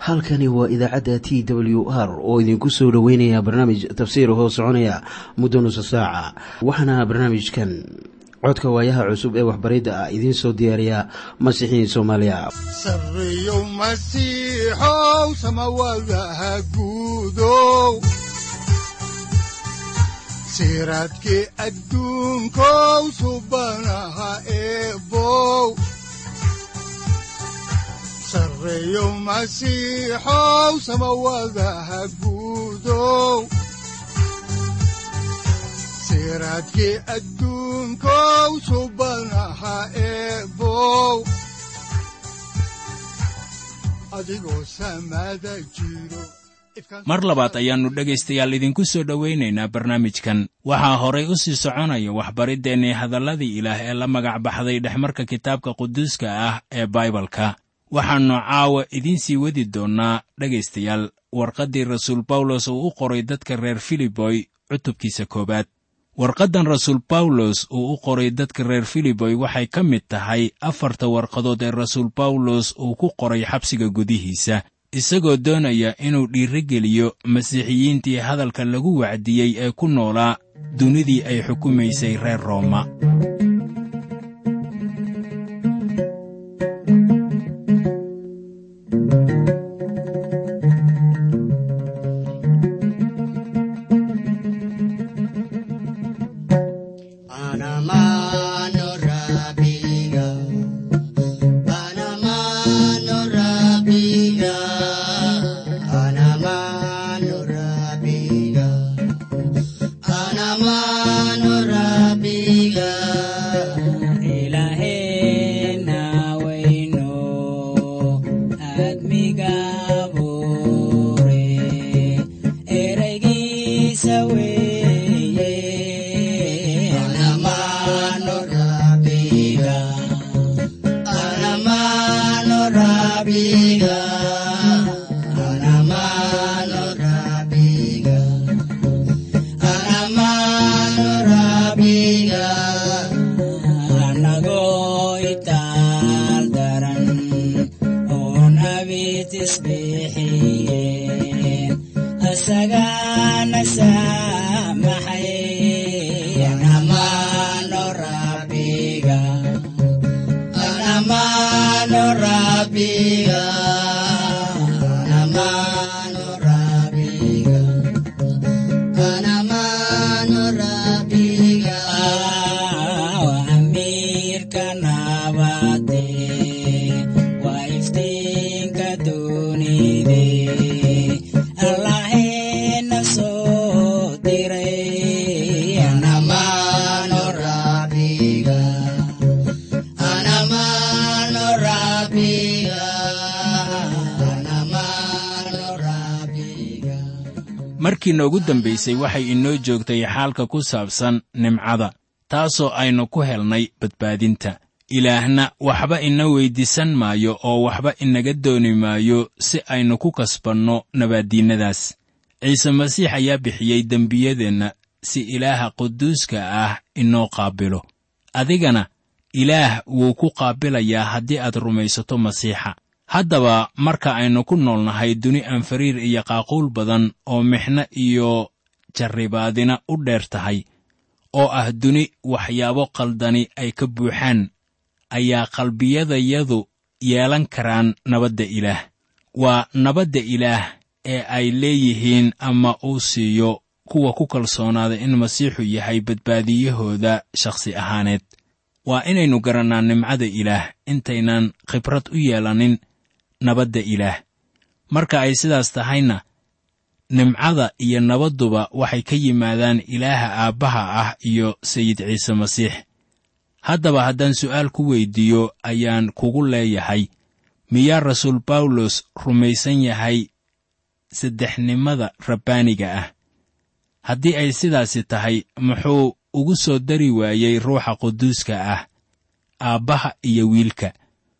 halkani waa idaacadda t w r oo idinku soo dhoweynaya barnaamij tafsiir hoo soconaya muddo nusa saaca waxaana barnaamijkan codka waayaha cusub ee waxbaridda ah idiin soo diyaariya masiixiin soomaaliya sareyow masiixow samawadaha guudow siraadkii adduunkow subanaha eebow sareyow masiixow samawadaha guudow siraadkii adduunkow subanaha eebow adigoo samada jiro mar labaad ayaannu dhegaystayaal idinku soo dhowaynaynaa barnaamijkan waxaa horay u sii soconaya waxbariddeenii hadalladii ilaah ee la magac baxday dhexmarka kitaabka quduuska ah ee baibalka waxaannu caawa idiin sii wadi doonnaa dhegaystayaal warqaddii rasuul bawlos uu u qoray dadka reer filiboy cutubkiisa koowaad warqaddan rasuul bawlos uu u qoray dadka reer filiboy waxay ka mid tahay afarta warqadood ee rasuul bawlos uu ku qoray xabsiga gudihiisa isagoo doonaya inuu dhiirrogeliyo masiixiyiintii hadalka lagu wacdiyey ee ku noolaa dunidii ay xukumaysay reer rooma markii noogu dambaysay waxay inoo joogtay xaalka ku saabsan nimcada taasoo aynu ku helnay badbaadinta ilaahna waxba ina weyddiisan maayo oo waxba inaga dooni maayo si aynu ku kasbanno nabaaddiinnadaas ciise masiix ayaa bixiyey dembiyadeenna si ilaaha quduuska ah inoo qaabilo adigana ilaah wuu ku qaabilayaa haddii aad rumaysato masiixa haddaba marka aynu ku noolnahay duni aan fariir iyo qaaquul badan oo mixno iyo jarribaadina u dheer tahay oo ah duni waxyaabo qaldani ay ka buuxaan ayaa qalbiyadayadu yeelan karaan nabadda ilaah waa nabadda ilaah ee ay leeyihiin ama uu siiyo kuwa ku kalsoonaada in masiixu yahay badbaadiyahooda shakhsi ahaaneed waa inaynu garannaa nimcada ilaah intaynan khibrad u yeelanin nabadda ilaah marka ay sidaas tahayna nimcada iyo nabadduba waxay ka yimaadaan ilaaha aabbaha ah iyo sayid ciise masiix haddaba haddaan su'aal ku weyddiiyo ayaan kugu leeyahay miyaa rasuul bawlos rumaysan yahay saddexnimada rabbaaniga ah haddii ay sidaasi tahay muxuu ugu soo dari waayey ruuxa quduuska ah aabbaha iyo wiilka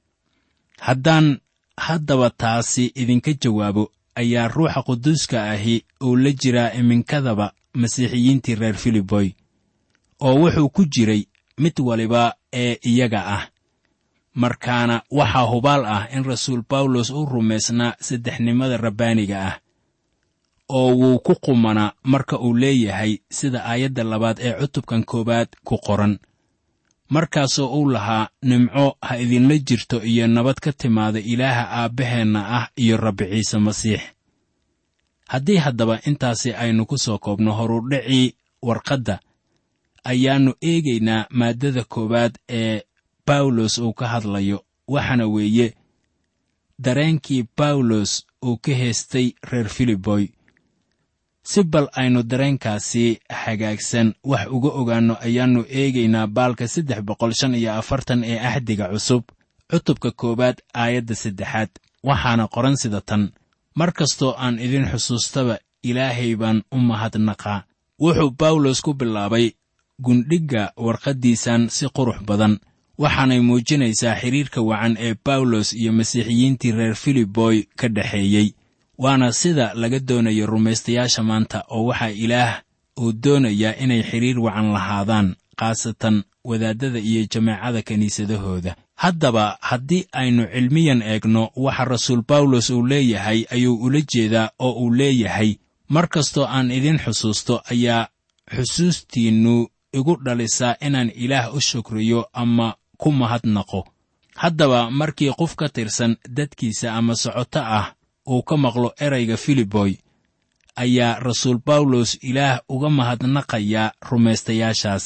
haddaan haddaba taasi idinka jawaabo ayaa ruuxa quduuska ahi uu la jiraa iminkadaba masiixiyiintii reer filiboy oo wuxuu ku jiray mid waliba ee iyaga ah markaana waxaa hubaal ah in rasuul bawlos u rumaysnaa saddexnimada rabbaaniga ah oo wuu ku qumanaa marka uu leeyahay sida aayadda labaad ee cutubkan koowaad ku qoran markaasoo uu lahaa nimco ha idinla jirto iyo nabad ka timaada ilaaha aabbaheenna ah iyo rabbi ciise masiix haddii haddaba intaasi aynu ku soo koobno horudhacii warqadda ayaannu eegaynaa maaddada koowaad ee bawlos uu ka hadlayo waxaana weeye dareenkii bawlos uu ka heestay reer filiboy si bal aynu dareenkaasi hagaagsan wax uga ogaanno ayaannu eegaynaa baalka saddex boqol shan iyo afartan ee axdiga cusub cutubka koowaad aayadda saddexaad waxaana qoran sida tan mar kastoo aan idin xusuustaba ilaahay baan u mahadnaqaa wuxuu bawlos ku bilaabay gundhigga warqaddiisan si qurux badan waxaanay muujinaysaa xidhiirka wacan ee bawlos iyo masiixiyiintii reer filiboy ka dhexeeyey waana sida laga doonayo rumaystayaasha maanta oo waxaa ilaah uu doonayaa inay xidhiir wacan lahaadaan khaasatan wadaaddada iyo jameecada kiniisadahooda haddaba haddii aynu cilmiyan eegno waxa rasuul bawlos uu leeyahay ayuu ula jeedaa oo uu leeyahay mar kastoo aan idin xusuusto ayaa xusuustiinnu igu dhalisaa inaan ilaah u shukriyo ama ku mahadnaqo haddaba markii qof ka tirsan dadkiisa ama socoto ah uu ka maqlo erayga filiboy ayaa rasuul bawlos ilaah uga mahadnaqayaa rumaystayaashaas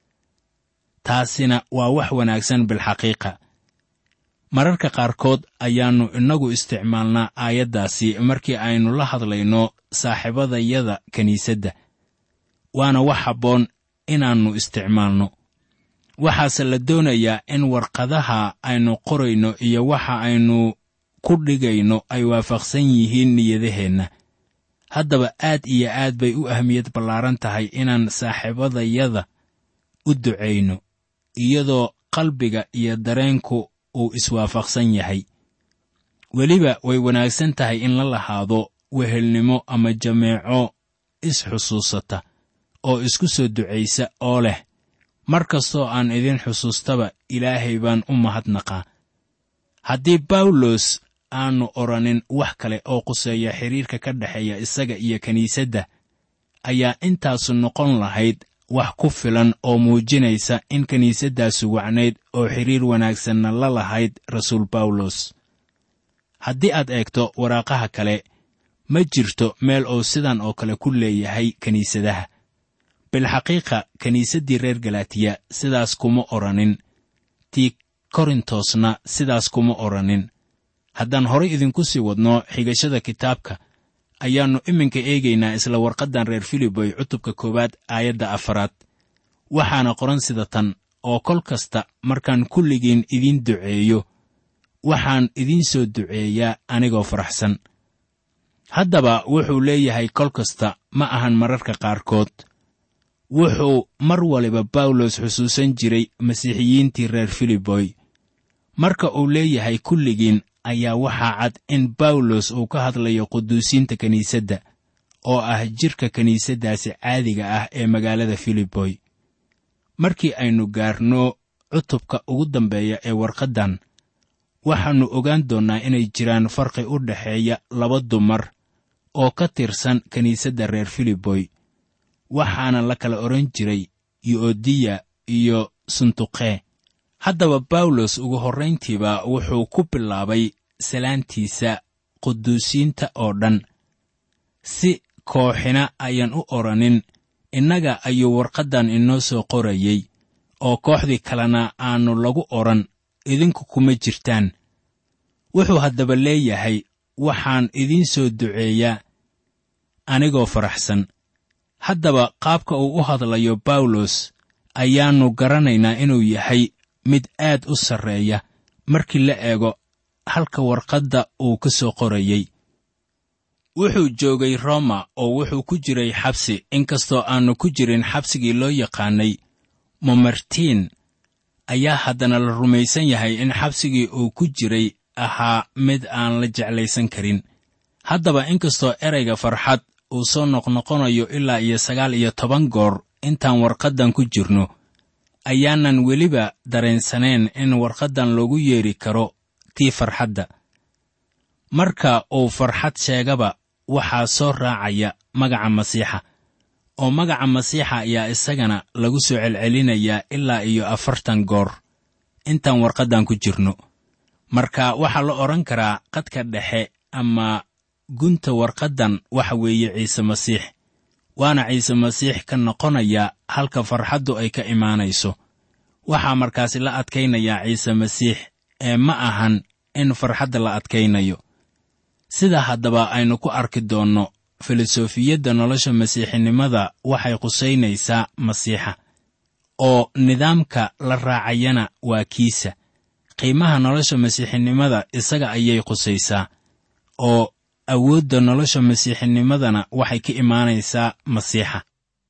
taasina waa wax wanaagsan bilxaqiiqa mararka qaarkood ayaannu innagu isticmaalnaa aayaddaasi markii aynu la hadlayno saaxiibadayada kiniisadda waana wax habboon inaannu isticmaalno waxaase la doonayaa in warqadaha aynu qorayno iyo waxa aynu ku dhigayno ay waafaqsan yihiin niyadaheenna haddaba aad iyo aad bay u ahmiyad ballaaran tahay inaan saaxiibadayada u ducayno iyadoo qalbiga iyo dareenku uu iswaafaqsan yahay weliba way wanaagsan tahay in la lahaado wehelnimo ama jameeco is-xusuusata oo isku soo ducaysa oo leh mar kastoo aan idin xusuustaba ilaahay baan u mahadnaqaa haddii bawlos aannu odhanin wax kale oo quseeya xidhiirka ka dhexeeya isaga iyo kiniisadda ayaa intaasu noqon lahayd wax ku filan oo muujinaysa in kiniisaddaasu wacnayd oo xidhiir wanaagsanna la lahayd rasuul bawlos haddii aad eegto waraaqaha kale ma jirto meel uu sidan oo kale ku leeyahay kiniisadaha bilxaqiiqa kiniisaddii reer galatiya sidaas kuma odhanin tii korintosna sidaas kuma odhanin haddaan horay idinku sii wadno xigashada kitaabka ayaannu iminka eegaynaa isla warqaddan reer filiboy cutubka koowaad aayadda afaraad waxaana qoran sida tan oo kol kasta markaan kulligiin idiin duceeyo waxaan idiin soo duceeyaa anigoo faraxsan haddaba wuxuu leeyahay kol kasta ma ahan mararka qaarkood wuxuu mar waliba bawlos xusuusan jiray masiixiyiintii reer filiboy marka uu leeyahay kulligiin ayaa waxaa cad in bawlos uu ka hadlayo quduusiinta kiniisadda oo ah jidhka kiniisaddaasi caadiga ah ee magaalada filiboy markii aynu gaarno cutubka ugu dambeeya ee warqaddan waxaannu ogaan doonnaa inay jiraan farqi u dhexeeya laba dumar oo ka tirsan kiniisadda reer filiboy waxaana la kala odhan jiray yu'odiya iyo suntuqe haddaba bawlos ugu horrayntiiba wuxuu ku bilaabay salaantiisa quduusiinta oo dhan si kooxina ayaan u odhanin innaga ayuu warqaddan inoo soo qorayey oo kooxdii kalena aannu lagu odhan idinku kuma jirtaan wuxuu haddaba leeyahay waxaan idiin soo duceeyaa anigoo faraxsan haddaba qaabka uu u hadlayo bawlos ayaannu garanaynaa inuu yahay mid aad u sarreeya markii la eego halka warqadda uu ka soo qorayey wuxuu joogay roma oo wuxuu ku jiray xabsi inkastoo aannu ku jirin xabsigii loo yaqaanay momartiin ayaa haddana la rumaysan yahay in xabsigii uu ku jiray ahaa mid aan la jeclaysan karin haddaba inkastoo erayga farxad uu soo noqnoqonayo ilaa iyo sagaal iyo toban goor intaan warqaddan ku jirno ayaanan weliba dareensanayn in warqaddan loogu yeedhi karo tii farxadda marka uu farxad sheegaba waxaa soo raacaya magaca masiixa oo magaca masiixa ayaa isagana lagu soo celcelinayaa ilaa iyo afartan goor intaan warqaddan ku jirno marka waxaa la odhan karaa qadka dhexe ama gunta warqaddan waxa weeye ciise masiix waana ciise masiix ka noqonaya halka farxaddu ay ka imaanayso waxaa markaasi la adkaynayaa ciise masiix ee ma ahan in farxadda la adkaynayo sida haddaba aynu ku arki doonno filosofiyadda nolosha masiixinimada waxay qusaynaysaa masiixa oo nidaamka la raacayana waa kiisa qiimaha nolosha masiixinimada isaga ayay qusaysaa oo awoodda nolosha masiixinimadana waxay ka imaanaysaa masiixa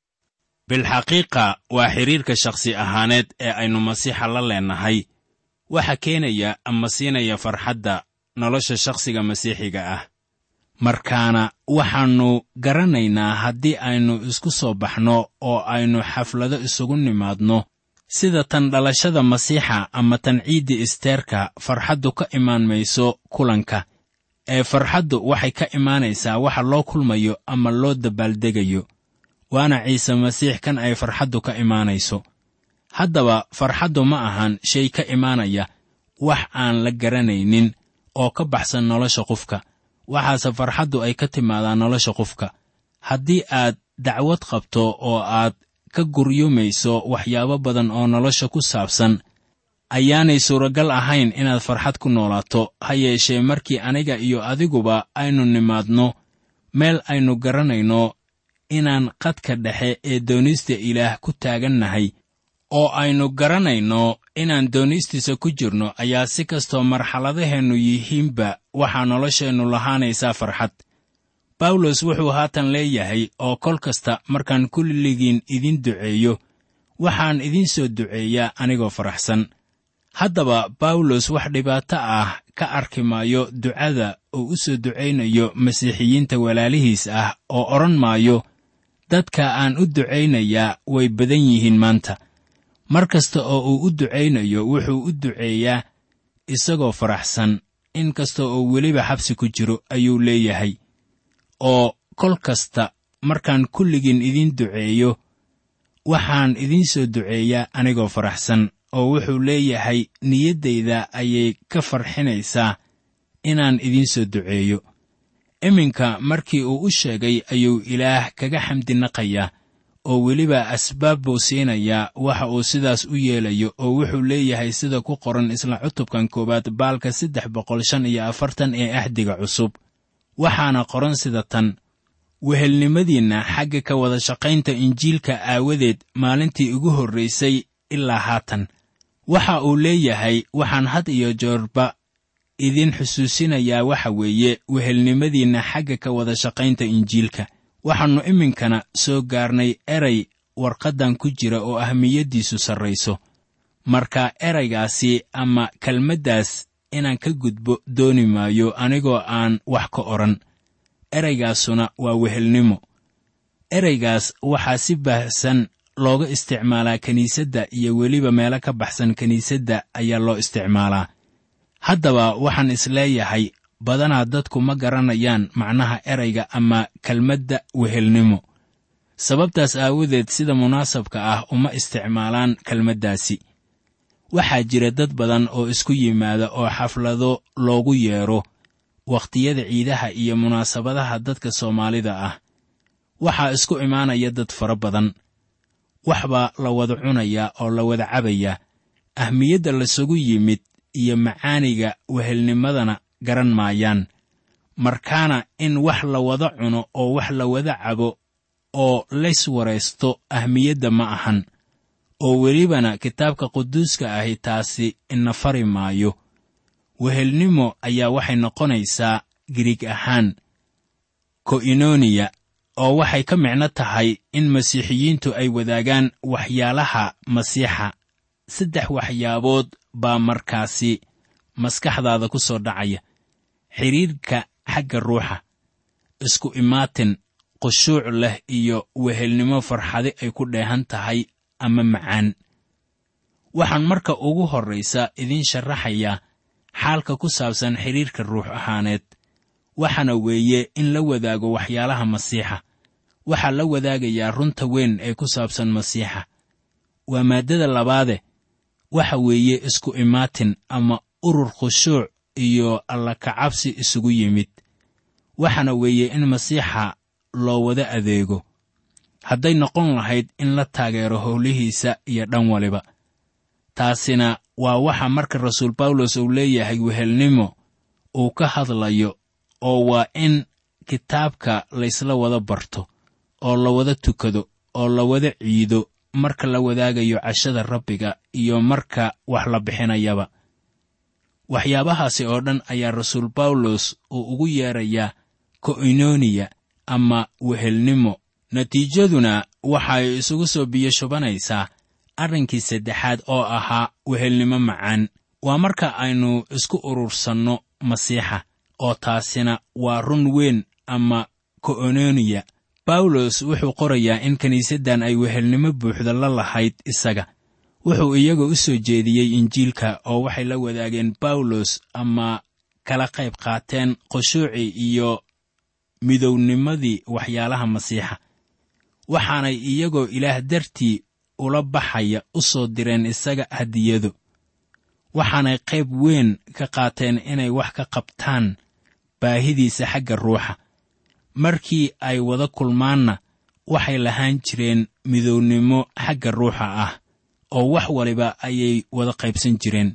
bilxaqiiqa waa xidhiirka shakhsi ahaaneed ee aynu masiixa la leennahay waxa keenaya ama siinaya farxadda nolosha shakhsiga masiixiga ah markaana waxaannu garanaynaa haddii aynu isku soo baxno oo aynu xaflado isugu nimaadno sida tan dhalashada masiixa ama tan ciidda isteerka farxaddu ka imaan mayso kulanka ee farxaddu waxay ka imaanaysaa waxa loo kulmayo ama loo dabaaldegayo waana ciise masiix kan ay farxaddu ka imaanayso haddaba farxaddu ma ahan shay ka imaanaya wax aan la garanaynin oo ka baxsan nolosha qofka waxaase farxaddu ay ka timaadaa nolosha qofka haddii aad dacwad qabto oo aad ka guryumayso waxyaabo badan oo nolosha ku saabsan ayaanay suuragal ahayn inaad farxad ku noolaato ha yeeshee markii aniga iyo adiguba aynu nimaadno meel aynu garanayno inaan qadka dhexe ee doonista ilaah ku taagannahay oo aynu garanayno inaan doonistiisa ku jirno ayaa si kastoo marxaladaheennu yihiinba waxaa nolosheennu lahaanaysaa farxad bawlos wuxuu haatan leeyahay oo kol kasta markaan kulligiin idin duceeyo waxaan idiin soo duceeyaa anigoo faraxsan haddaba bawlos wax dhibaato ah ka arki maayo ducada uu u soo ducaynayo masiixiyiinta walaalihiis ah oo odhan maayo dadka aan u ducaynayaa way badan yihiin maanta mar kasta oo uu u ducaynayo wuxuu u duceeyaa isagoo faraxsan in kasta oo weliba xabsi ku jiro ayuu leeyahay oo kol kasta markaan kulligiin idiin duceeyo waxaan idiin soo duceeyaa anigoo faraxsan oo wuxuu leeyahay niyaddayda ayay ka farxinaysaa inaan idiin soo duceeyo iminka markii uu u sheegay ayuu ilaah kaga xamdinaqayaa oo weliba asbaab buu siinayaa waxa uu sidaas u yeelayo oo wuxuu leeyahay sida ku qoran isla cutubkan koowaad baalka saddex boqol shan iyo afartan ee ahdiga cusub waxaana qoran sida tan wehelnimadiinna xagga ka wada shaqaynta injiilka aawadeed maalintii ugu horraysay ilaa haatan waxa uu leeyahay waxaan had iyo joorba idin xusuusinayaa waxa weeye wehelnimadiinna xagga ka wada shaqaynta injiilka waxaannu iminkana soo gaarnay eray warqaddan ku jira oo ahmiyaddiisu sarrayso marka eraygaasi ama kelmaddaas inaan ka gudbo dooni maayo anigoo aan wax ka odhan eraygaasuna waa wehelnimo eraygaas waxaa si baahsan looga isticmaalaa kiniisadda iyo weliba meelo ka baxsan kiniisadda ayaa loo isticmaalaa haddaba waxaan isleeyahay badanaa dadku ma garanayaan macnaha erayga ama kelmadda wehelnimo sababtaas aawadeed sida munaasabka ah uma isticmaalaan kelmaddaasi waxaa jira dad badan oo isku yimaada oo xaflado loogu yeedho wakhtiyada ciidaha iyo munaasabadaha dadka soomaalida ah waxaa isku imaanaya dad fara badan waxbaa la wada cunayaa oo la wada cabayaa ahmiyadda lasugu yimid iyo macaaniga wehelnimadana garan maayaan markaana in wax la wada cuno oo wax la wada cabo oo lays waraysto ahmiyadda ma ahan oo welibana kitaabka quduuska ahi taasi ina fari maayo wehelnimo ayaa waxay noqonaysaa giriig ahaan ko'inoniya oo waxay ka micno tahay in masiixiyiintu ay wadaagaan waxyaalaha masiixa saddex waxyaabood baa markaasi maskaxdaada ku soo dhacaya xidhiirka xagga ruuxa isku imaatin khushuuc leh iyo wehelnimo farxadi ay ku dheehan tahay ama macaan waxaan marka ugu horraysa idiin sharaxayaa xaalka ku saabsan xidhiirka ruux ahaaneed waxaana weeye in la wadaago waxyaalaha masiixa waxaa la wadaagayaa runta weyn ee ku saabsan masiixa waa maaddada labaade waxa weeye isku imaatin ama urur khushuuc iyo alla kacabsi isugu yimid waxaana weeye in masiixa loo wada adeego hadday noqon lahayd in la taageero howlihiisa iyo dhan waliba taasina waa waxa marka rasuul bawlos uu leeyahay wehelnimo uu ka hadlayo oo waa in kitaabka laysla wada barto oo la wada tukado oo la wada ciido marka la wadaagayo cashada rabbiga iyo marka wax la bixinayaba waxyaabahaasi oo dhan ayaa rasuul bawlos uu ugu yeerayaa ko'inoniya ama wehelnimo natiijaduna waxay isugu soo biyo shubanaysaa arrinkii saddexaad oo ahaa wehelnimo macaan waa marka aynu isku urursanno masiixa oo taasina waa run weyn ama ko'ononiya bawlos wuxuu qorayaa in kiniisaddan ay wehelnimo buuxda la lahayd isaga wuxuu iyaga u soo jeediyey injiilka oo waxay la wadaageen bawlos ama kala qayb qaateen khushuucii iyo midownimadii waxyaalaha masiixa waxaanay iyagoo ilaah dartii ula baxaya u soo direen isaga hadiyado waxaanay qayb weyn ka qaateen inay wax ka qabtaan baahidiisa xagga ruuxa markii ay wada kulmaanna waxay lahaan jireen midownimo xagga ruuxa ah oo wax waliba ayay wada qaybsan jireen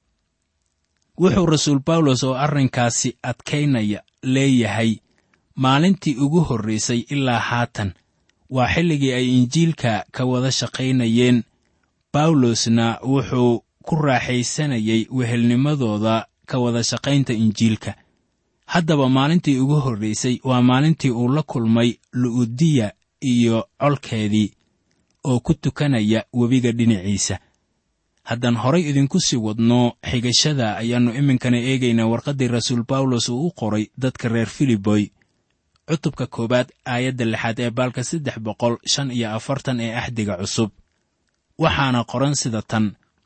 wuxuu rasuul bawlos oo arrinkaasi adkaynaya leeyahay maalintii ugu horraysay ilaa haatan waa xilligii ay injiilka ka wada shaqaynayeen bawlosna wuxuu ku raaxaysanayay wehelnimadooda ka wada shaqaynta injiilka haddaba maalintii ugu horraysay waa maalintii uu la kulmay lu'udiya iyo colkeedii oo ku tukanaya webiga dhinaciisa haddaan horay idinku sii wadno xigashada ayaannu iminkana eegaynaa warqaddii rasuul bawlos uu u qoray dadka reer filiboy cutubka koowaad aayadda lixaad ee baalka saddex boqol shan iyo afartan ee axdiga cusub waxaana qoran sida tan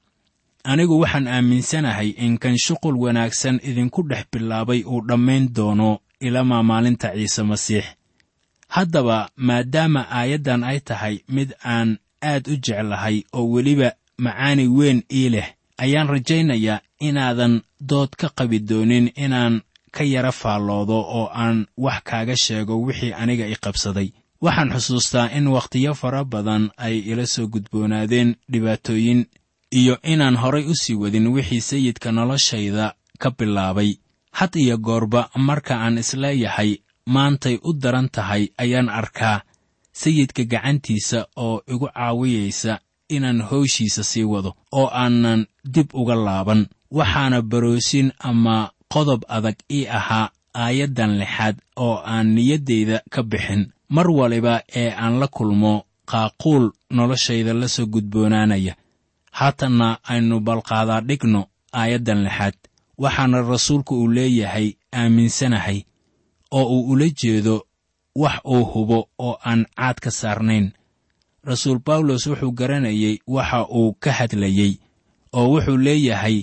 anigu waxaan aaminsanahay in kan shuqul wanaagsan idinku dhex bilaabay uu dhammayn doono ilamaa maalinta ciise masiix haddaba maadaama aayaddan ay tahay mid aan aad u jeclahay oo weliba macaani weyn ii leh ayaan rajaynayaa inaadan dood ka qabi doonin inaan ka yara faalloodo oo aan wax kaaga sheego wixii aniga i qabsaday waxaan xusuustaa in wakhtiyo fara badan ay ila soo gudboonaadeen dhibaatooyin iyo inaan horay u sii wadin wixii sayidka noloshayda ka bilaabay had iyo goorba marka aan isleeyahay maantay u daran tahay ayaan arkaa sayidka gacantiisa oo igu caawiyaysa inaan howshiisa sii wado oo aanan dib uga laaban waxaana baroosin ama qodob adag ii ahaa aayaddan lixaad oo aan niyaddayda ka bixin mar waliba ee aan la kulmo qaaquul noloshayda la soo gudboonaanaya haatanna aynu balqaadaa dhigno aayaddan lixaad waxaana rasuulku uu leeyahay aaminsanahay oo uu ula jeedo wax uu hubo oo aan caad ka saarnayn rasuul bawlos wuxuu garanayay waxa uu ka hadlayey oo wuxuu leeyahay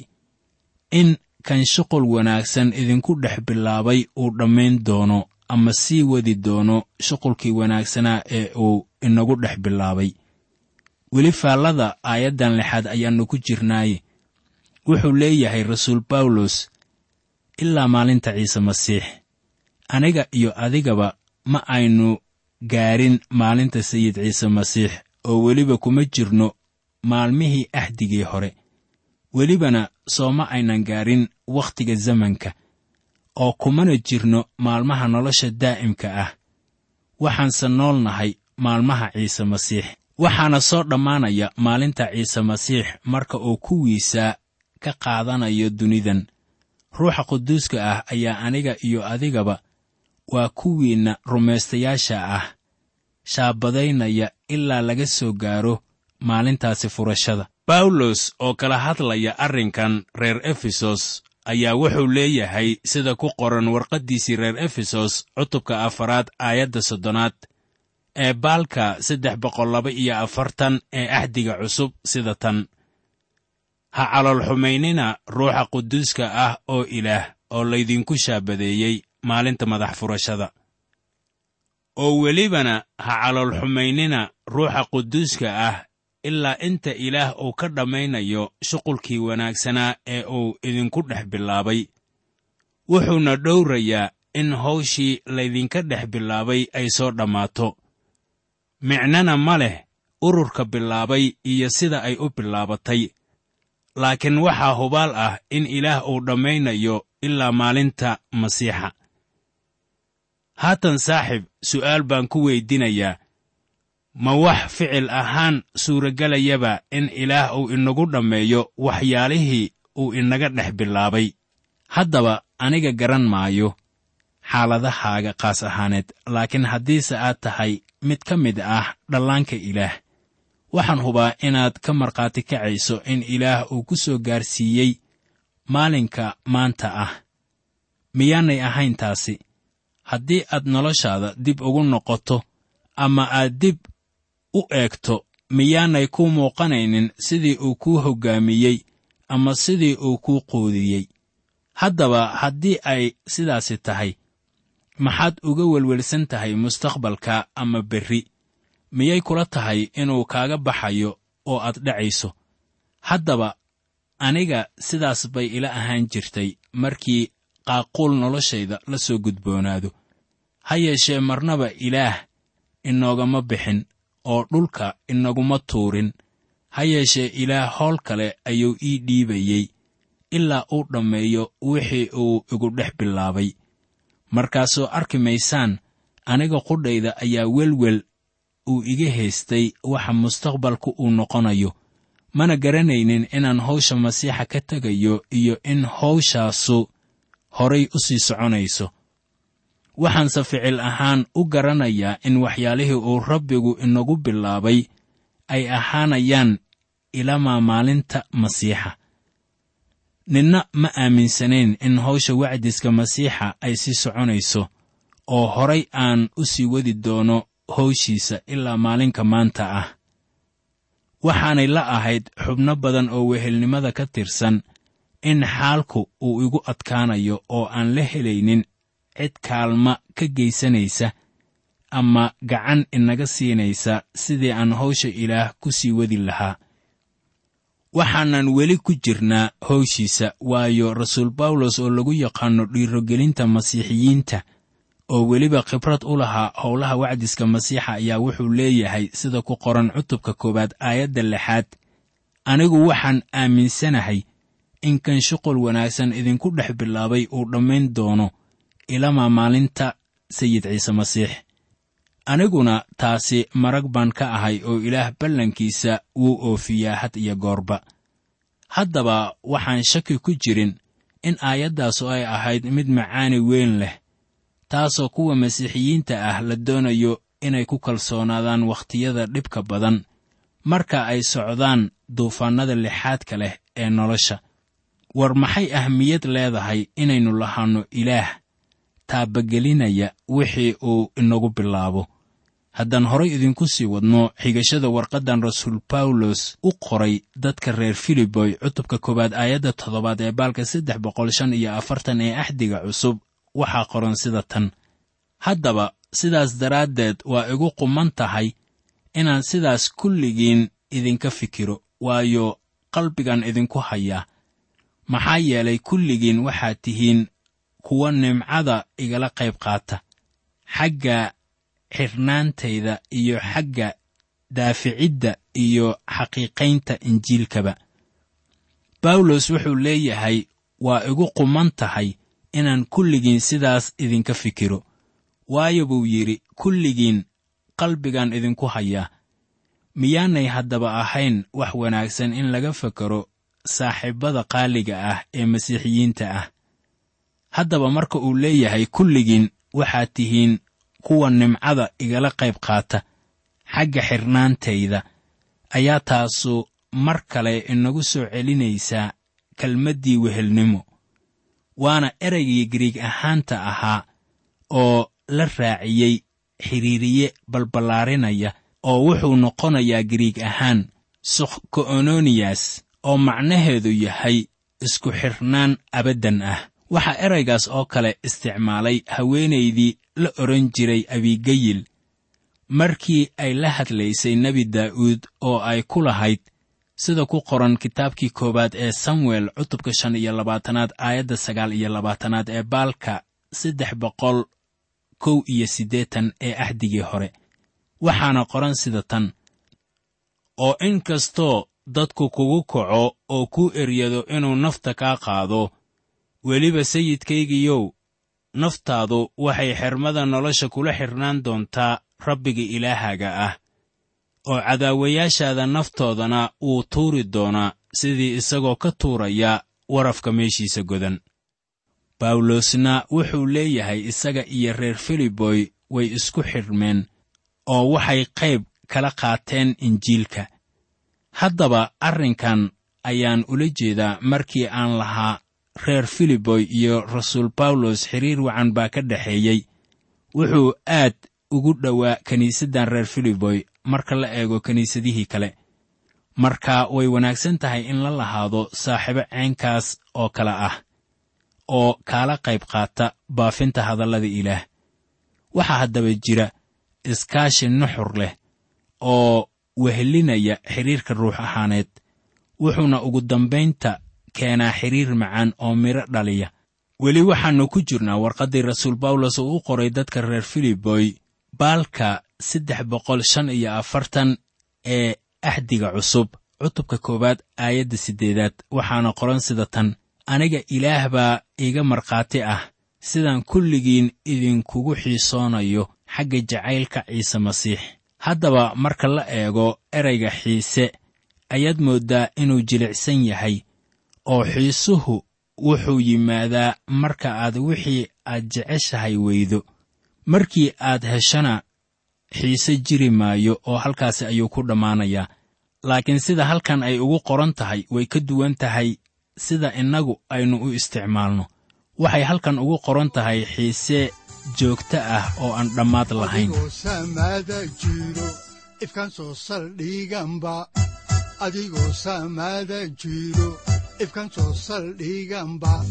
in kan shuqul wanaagsan idinku dhex bilaabay uu dhammayn doono ama sii wadi doono shuqulkii wanaagsanaa ee uu inagu dhex bilaabay weli faallada aayaddan lixaad ayaannu ku jirnaaye wuxuu leeyahay rasuul bawlos ilaa maalinta ciise masiix aniga iyo adigaba ma aynu gaarin maalinta sayid ciise masiix oo weliba kuma jirno maalmihii ahdigii hore welibana soo ma aynan gaarin wakhtiga zamanka oo kumana jirno maalmaha nolosha daa'imka ah waxaanse nool nahay maalmaha ciise masiix waxaana soo dhammaanaya maalinta ciise masiix marka uu kuwiisa ka qaadanayo dunidan ruuxa quduuska ah ayaa aniga iyo adigaba waa kuwiinna rumaystayaasha ah shaabadaynaya ilaa laga soo gaaro maalintaasi furashada bawlos oo kala hadlaya arrinkan reer efesos ayaa wuxuu leeyahay sida ku qoran warqaddiisii reer efesos cutubka afaraad aayadda soddonaad ee baalka saddex boqol laba iyo afartan ee ahdiga cusub sida tan ha caloolxumaynina ruuxa quduuska ah oo ilaah oo laydinku shaabadeeyey maalinta madax furashada oo welibana ha caloolxumaynina ruuxa quduuska ah ilaa inta ilaah uu ka dhammaynayo shuqulkii wanaagsanaa ee uu idinku dhex bilaabay wuxuuna dhowrayaa in hawshii laydinka dhex bilaabay ay soo dhammaato micnana ma leh ururka bilaabay iyo sida ay u bilaabatay laakiin waxaa hubaal ah in ilaah uu dhammaynayo ilaa maalinta masiixa haatan saaxib su'aal baan ku weydinayaa ma wax ficil ahaan suuragelayaba in ilaah uu inagu dhammeeyo waxyaalihii uu inaga dhex bilaabay haddaba aniga garan maayo xaaladahaaga qaas ahaaneed laakiin haddiise aad tahay mid ka mid ah dhallaanka ilaah waxaan hubaa inaad ka markhaati kacayso in ilaah uu ku soo gaarsiiyey maalinka maanta ah miyaanay ahayn taasi haddii aad noloshaada dib ugu noqoto ama aad dib u eegto miyaanay kuu muuqanaynin sidii uu kuu hoggaamiyey ama sidii uu kuu quudiyey haddaba haddii ay sidaasi tahay maxaad uga welwelsan tahay mustaqbalka ama berri miyay kula tahay inuu kaaga baxayo oo aad dhacayso haddaba aniga sidaas bay ila ahaan jirtay markii qaaquul noloshayda la soo gudboonaado ha yeeshee marnaba ilaah inoogama bixin oo dhulka inaguma tuurin ha yeeshee ilaah howl kale ayuu ii dhiibayey ilaa uu dhammeeyo wixii uu igu dhex bilaabay markaasoo arki maysaan aniga qudhayda ayaa welwel uu iga haystay waxa mustaqbalku uu noqonayo mana garanaynin inaan hawsha masiixa ka tegayo iyo in hawshaasu horay u sii soconayso waxaanse ficil ahaan u garanayaa in waxyaalihii uu rabbigu inagu bilaabay ay ahaanayaan ilamaa maalinta masiixa ninna ma aaminsanayn in hawsha wacdiska masiixa ay sii soconayso oo horay aan u sii wadi doono hawshiisa ilaa maalinka maanta ah waxaanay la ahayd xubno badan oo wehelnimada ka tirsan in xaalku uu igu adkaanayo oo aan la helaynin cid kaalma ka geysanaysa ama gacan inaga siinaysa sidii aan hawsha ilaah ku sii wadi lahaa waxaanan weli ku jirnaa hawshiisa waayo rasuul bawlos oo lagu yaqaanno dhiirogelinta masiixiyiinta oo weliba khibrad u lahaa howlaha wacdiska masiixa ayaa wuxuu leeyahay sida ku qoran cutubka koowaad aayadda lixaad anigu waxaan aaminsanahay in kan shuqul wanaagsan idinku dhex bilaabay uu dhammayn doono ilamaa maalinta sayid ciise masiix aniguna taasi marag baan ka ahay oo ilaah ballankiisa wuu oofiyaa had iyo goorba haddaba waxaan shaki ku jirin in aayaddaasu ay ahayd mid macaani weyn leh taasoo kuwa masiixiyiinta ah la doonayo inay ku kalsoonaadaan wakhtiyada dhibka badan marka ay socdaan duufaannada lixaadka leh ee nolosha war maxay ahmiyad leedahay inaynu lahaanno ilaah taabagelinaya wixii uu inagu bilaabo haddaan horay idinku sii wadno xigashada warqaddan rasuul bawlos u qoray dadka reer filiboy cutubka koowaad aayadda toddobaad ee baalka saddex boqol shan iyo afartan ee axdiga cusub waxaa qoran sida tan haddaba sidaas daraaddeed waa igu quman tahay inaan sidaas kulligiin idinka fikiro waayo qalbigan idinku hayaa maxaa yeelay kulligiin waxaad tihiin kuwa nimcada igala qayb qaata xagga xirnaantayda iyo xagga daaficidda iyo xaqiiqaynta injiilkaba bawlos wuxuu leeyahay waa igu quman tahay inaan kulligiin sidaas idinka fikiro waayo buu yidhi kulligiin qalbigan idinku hayaa miyaanay haddaba ahayn wax wanaagsan in laga fakaro saaxiibbada qaaliga ah ee masiixiyiinta ah haddaba marka uu leeyahay kulligiin waxaad tihiin kuwa nimcada igala qayb qaata xagga xirnaantayda ayaa taasu mar kale inagu soo celinaysaa kelmaddii wehelnimo waana eraygii gariig ahaanta ahaa oo la raaciyey xidhiiriye balballaarinaya oo wuxuu noqonayaa gariig ahaan sukhko'ononiyas oo macnaheedu yahay isku xidhnaan abaddan ah waxaa eraygaas oo kale isticmaalay haweenaydii la odhan jiray abigayil markii ay la hadlaysay nebi daa'uud oo ay ku lahayd sida ku qoran kitaabkii koowaad ee samuel cutubka shan iyo labaatanaad aayadda sagaal iyo labaatanaad ee baalka saddex boqol kow iyo siddeetan ee axdigii hore waxaana qoran sida tan oo in kastoo dadku kugu kaco oo kuu eryado inuu nafta kaa qaado weliba sayidkaygiyow naftaadu waxay xermada nolosha kula xidhnaan doontaa rabbiga ilaahaaga ah oo cadaawayaashaada naftoodana wuu tuuri doonaa sidii isagoo ka tuuraya warafka meeshiisa godan bawlosna wuxuu leeyahay isaga iyo reer filiboy way isku xidhmeen oo waxay qayb kala qaateen injiilka haddaba arrinkan ayaan ula jeedaa markii aan lahaa reer filiboy iyo rasuul bawlos xiriir wacan baa ka dhexeeyey wuxuu aad ugu dhowaa kiniisaddan reer filiboy marka la eego kiniisadihii kale marka way wanaagsan tahay in la lahaado saaxiibo ceenkaas oo kale ah oo kaala qayb qaata baafinta hadallada ilaah waxaa haddaba jira iskaashi nuxur leh oo wehelinaya xidhiirka ruux ahaaneed wuxuuna ugu dambaynta keenaa xidhiir macaan oo midho dhaliya weli waxaannu ku jirnaa warqaddii rasuul bawlos uu u qoray dadka reer filiboy baalka saddex boqol shan iyo afartan ee axdiga cusub cutubka koowaad aayadda siddeedaad waxaana qoran sida tan aniga ilaah baa iiga markhaati ah sidaan kulligiin idinkugu xiisoonayo xagga jacaylka ciise masiix haddaba marka la eego erayga xiise ayaad mooddaa inuu jilicsan yahay oo xiisuhu wuxuu yimaadaa marka aad wixii aad jeceshahay weydo markii aad heshana xiise jiri maayo oo halkaasi ayuu ku dhammaanayaa laakiin sida halkan ay ugu qoran tahay way ka duwan tahay sida innagu aynu u isticmaalno waxay halkan ugu qoran tahay xiise joogto ah oo aan dhammaad lahayn adigoo samaada jiro ifkan soo saldhiganba adigoo samaada jiro ifkan soo saldhiganba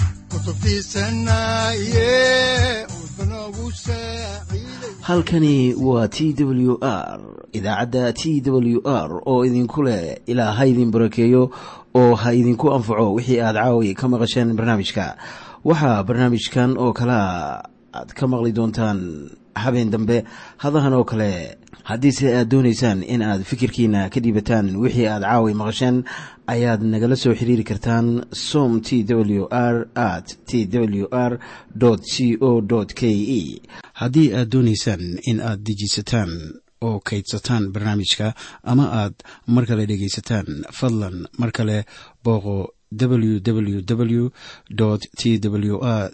kutubtiisanaye udbanogu saaciiday halkani waa t w r idaacadda t w r oo idinku leh ilaa ha idin barakeeyo oo ha idinku anfaco wixii aad caawi ka maqasheen barnaamijka waxaa barnaamijkan oo kalea aad ka maqli doontaan habeen dambe hadahan oo kale haddiise aad doonaysaan in aad fikirkiina ka dhiibataan wixii aad caawi maqasheen ayaad nagala soo xiriiri kartaan som t w r at t w r c o k e haddii aad doonaysaan in aad dejiisataan oo kaydsataan barnaamijka ama aad mar kale dhegaysataan fadlan mar kale booqo www t w r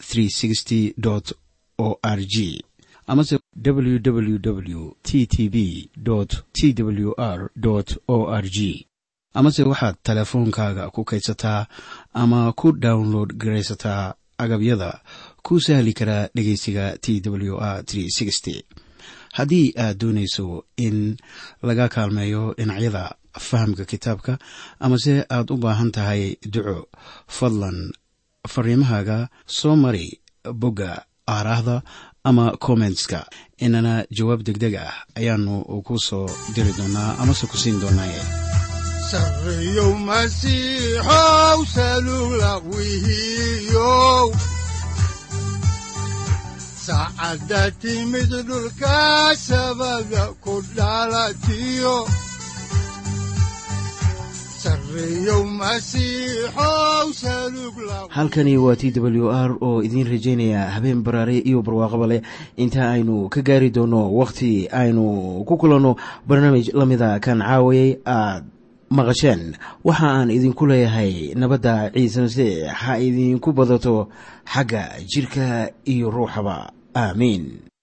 o r g amase www t t b t w r o r g amase waxaad teleefoonkaaga ku kaydsataa ama ku download garaysataa agabyada ku sahli karaa dhegeysiga t w r haddii aad doonayso in laga kaalmeeyo dhinacyada fahamka kitaabka amase aad u baahan tahay duco fadlan fariimahaaga soo mari bogga aaraahda ama kommentska inana jawaab degdeg ah ayaanu ku soo diri doonaa amase ku siin doonaaye sarreyow masiixow salugla wihiyow saacadda timid dhulka sabada ku dhalatiyo sarreyow masiixow salugla halkani waa t w r oo idiin rajaynaya habeen baraare iyo barwaaqaba leh inta aynu ka gaari doono wakhti aynu ku kulanno barnaamij la mida kan caawayay aad maqasheen waxa aan idinku leeyahay nabadda ciise masiix ha idinku badato xagga jidhka iyo ruuxaba aamiin